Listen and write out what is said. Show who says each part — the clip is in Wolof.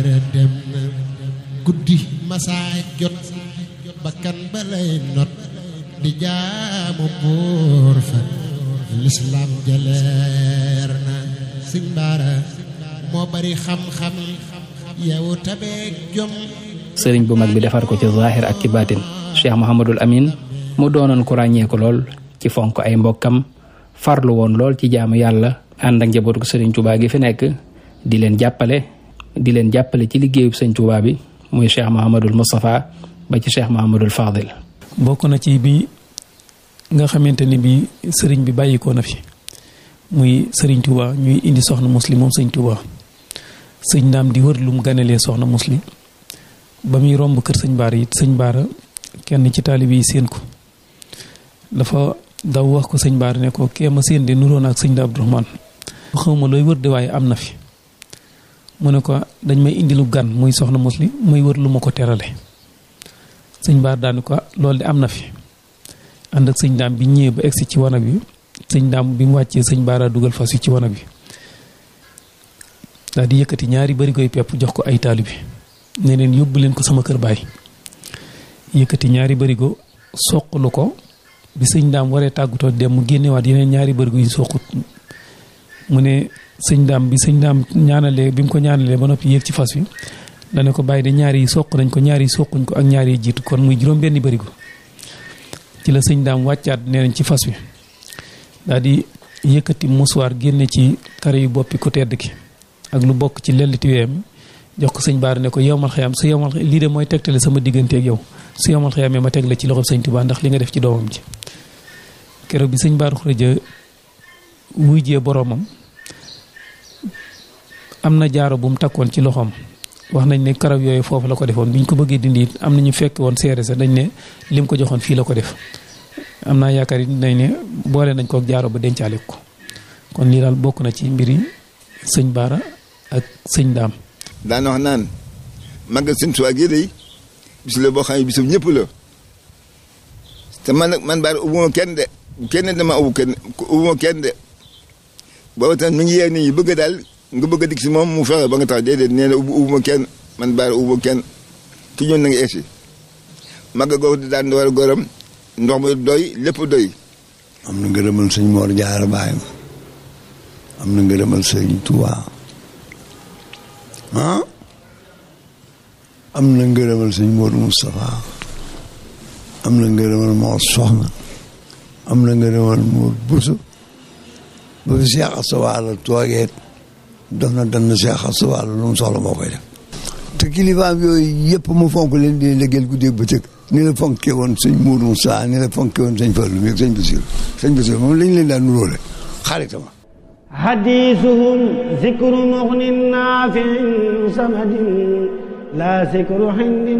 Speaker 1: dem na guddi masaa jot bakkan balay not di jaamu buur fa lislaam jaleer na sëñ baara moo bari xam-xam yow tabeeg jom
Speaker 2: sëriñ bu mag bi defar ko ci zaahir ak ci baatin cheikh Mouhamadul Amin mu doonoon ku ràññeeku lool ci fonk ay mbokkam farlu woon lool ci jaamu yàlla ànd ak njabootu sëriñ Touba gi fi nekk di leen jàppale di leen jàppale ci liggéeyub sëñ Touba bi muy cheikh Mouhamadul Moustapha ba ci cheikh Mouhamadul Fadil.
Speaker 3: bokk na ci bi nga xamante ni bi sëriñ bi bàyyikoo na fi muy sëriñ Touba ñuy indi soxna muslim moom sëñ Touba sëñ ndaam di wër lu mu ganelee soxna muslim ba muy romb kër sëñ Baara it sëñ Baara kenn ci taalibe yi séen ko dafa daw wax ko sëñ Baara ne ko kee ma séen de nuroon ak sëñ da Abdourahmane xawma looy wër de waaye am na fi mu ne ko dañ may indi lu gan muy soxna muslim muy wër lu ma ko terale sëñ Baara daani ko loolu de am na fi ànd ak sëñ daam bi ñëwee ba egsi ci wanag bi sëñ daam bi mu wàccee sëñ Baara dugal fas wi ci wanag bi daal di yëkkati ñaari bari koy pepp jox ko ay taalibe ne leen yóbbu leen ko sama kër baay yëkkati ñaari barigo soqalu ko bi sëñ daam waree tàggatoo dem mu génnewaat yeneen ñaari barigo yu soqut mu ne sëñ daam bi sëñ daam ñaanalee bi mu ko ñaanalee ba noppi yéeg ci fas wi dane ko bàyyi de ñaari yi soq nañ ko ñaari yi soquñ ko ak ñaari yi jiitu kon muy juróom benni barigo ci la sëñ daam wàccaat nee nañ ci fas wi daal di yëkkati musuwaar génne ci kare yu boppi ku tedd ki ak lu bokk ci lelliti weem jox ko sëñ Baara ne ko yowmal xëyam su yowmal lii de mooy tegtale sama diggante ak yow su yowmal xëyamee ma teg la ci loxob sëñ Tuubaa ndax li nga def ci doomam ji keroog bi sëñ Baara Xuraja wuy jee boroomam am na jaaro bu mu takkoon ci loxoom wax nañ ne karaw yooyu foofu la ko defoon bi ñu ko bëggee dindi it am na ñu fekk woon seere sa dañ ne lim ko joxoon fii la ko def am naa yaakaar it nañ ne boole nañ ko ak jaaro ba dencaale ko kon lii daal bokk na ci mbiri sëñ Baara ak sëñ Daam
Speaker 4: daan wax naan màggal sëñ Tuubaa gi day bis la boo xam ne bisum ñëpp la te man nag man Baara ubbuma kenn de kenn dama ubbu kenn ubbuma kenn de booba tam mi ngi yee nit ñi bëgg daal nga bëgg a dikk si moom mu fexe ba nga tax déedéet nee na ubbu ubbuma kenn man Baara ubbuma kenn ki ñun na nga eesi màggal googu di daan war a goram ndox mi doy lépp doy
Speaker 5: am na ngërëmal sëñ Mor Jaara baayam am na ngërëmal sëñ Tuubaa ah am na ngërëmal sëñ Modou Moustapha am na ngërëmal Mor Soxna am na ngërëmal Mor Bousso ba fi Cheikh Asta Walo toogee dox na dan na Cheikh Asta Walo lu mu soxla moo koy def te kilifaam yooyu yëpp mu fonk leen di liggéeyal guddeeg bëccëg ni la fonkee woon sëñ Modou Moustapha ni la fonkee woon sëñ Fallou mi sëñ Bassirou sëñ Bassirou moom lañ leen daan nuróole xaritama
Speaker 6: حديثهم ذكر مغن نافع صمد لا ذكر حند